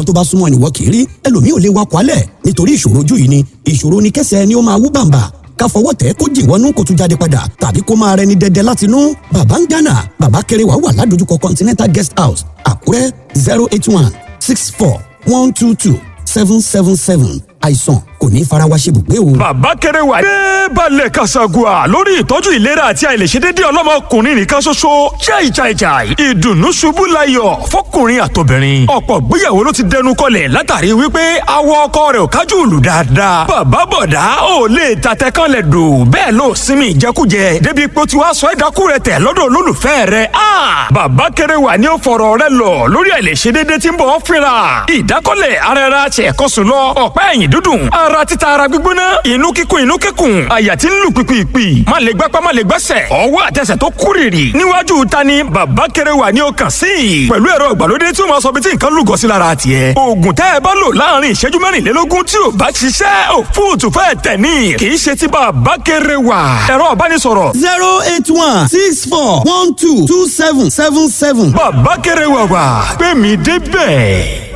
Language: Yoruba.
tó bá súnmọ́ ẹnìwọ́ kì í rí ẹlòmíì ò lè wakọ̀ alẹ̀ nítorí ìṣòro ojú yìí ni ìṣòro ni kẹsẹ̀ ni ó máa wú bàǹbà ká fọwọ́ tẹ̀ kó jì wọnú kó tún jáde padà tàbí kó máa rẹni dẹdẹ láti inú bàbá ń gánà bàbá kéré wà wà ládojúkọ continental guest house àkúrẹ́ zero eight one six four one two two seven seven seven àìsàn kò ní fara wa ṣe bùgbé o. bàbá kéré wà dé balẹ̀ kasagua lórí ìtọ́jú ìlera àti àìlèṣedédé ọlọ́mọkùnrin nìkan ṣoṣo jai jai jai ìdùnnú ṣubú layọ̀ fọkùnrin àtobìnrin ọ̀pọ̀ gbéyàwó ló ti dẹnu kọlẹ̀ látàrí wípé awọ ọkọ rẹ̀ ò kájú òlù dáadáa bàbá bọ̀dá ò lè tatẹ kan lẹ̀ dò bẹ́ẹ̀ ló sinmi ìjẹkújẹ débi pé tí wàá sọ ẹ̀dákú rẹ̀ tẹ̀ lọ́dọ̀ olólùfẹ́ rẹ̀ a bàbá kéré wà ní ó fọ̀rọ̀ rẹ̀ lọ lórí àìlèṣedédé tí ń bọ̀ fínra ìdákọ́lẹ̀ ara ẹra ṣẹ̀kọ́sùn lọ ọ̀pá ẹ̀yìn dúdùn ara títa ara gbígbóná inú kíkún inú kíkún àyà tí ń lù pìpìpì má lè gbápá má lè gbẹ́sẹ̀ ọwọ́ àtẹsẹ̀ tó kúrìrì níwájú ta ni bàbá kéré wà ní ọkàn sí i pẹ̀lú ẹ̀rọ ìgbàlódé tí ó máa sọ bí tí nǹkan lúgọ sí lára tiẹ̀ oògùn tẹ́ ẹ bá lò láàrin ìṣẹ́jú mẹ́rìnlélógún tí ò bá ṣiṣẹ́ ò fóòtù fẹ́ tẹ̀ ní kì í ṣe ti bàbá kéré wà ẹ̀rọ ìbánisọ̀rọ̀. zero eight one six four one two two seven seven seven. bàbá kéré wà wà pé mi débẹ̀